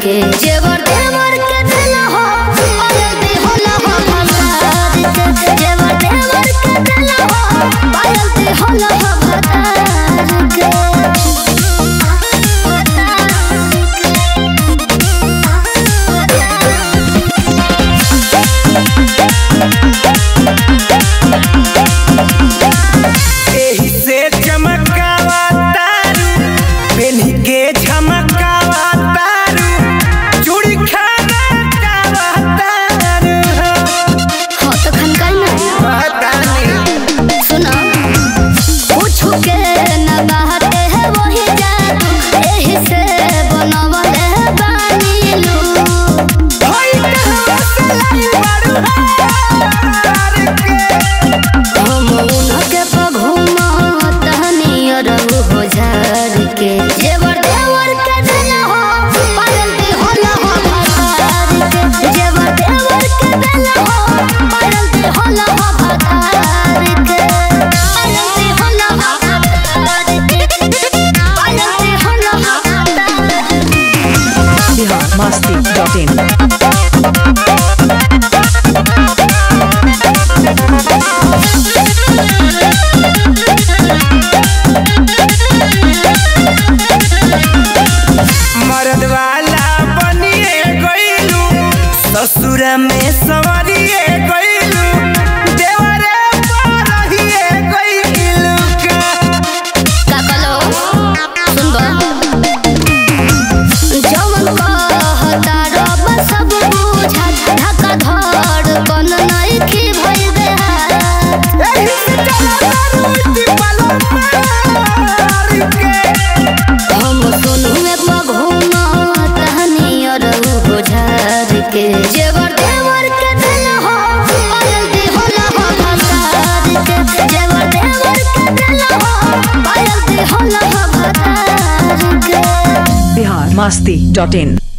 के जेवर देवर के देला हो पायल दे होला हो भतार के जेवर देवर के देला हो पायल दे होला हो भतार के एही से चमकावा तारू पेन्ही के झमकावा तारू चूड़ी खाना कावा तारू हाँ तो खनकाई ना पता नहीं सुनो पूछू के न बाहते है वही जादू एही से बनवले बानी लू होई कहवा से लाई बारू हार के हम उनके पघुमा तहनी अरहु हो झार के जेवर देवर के देला हो पायल दे होला हो भतार के जेवर देवर के देला हो पायल दे होला हो भतार के पायल दे होला हो भतार के पायल दे होला हो भतार के बिहार मस्ती डॉट इन मर्द वाला बनिए गइलू ससुर में सवरिए गइलू देवरे पर रहिए गइलू का काकलो सुनबा जवन कहता रब सब बुझा ढाका धड़ कन नइखी भइल बेहार एही से चला रुइती पालो मार के हम सुनु में पघुमा तहनी अरहु बुझार के जेवर देवर के देला हो पायल दे होला हो भतार के जेवर देवर के देला हो पायल दे होला हो भतार के बिहार मस्ती डॉट इन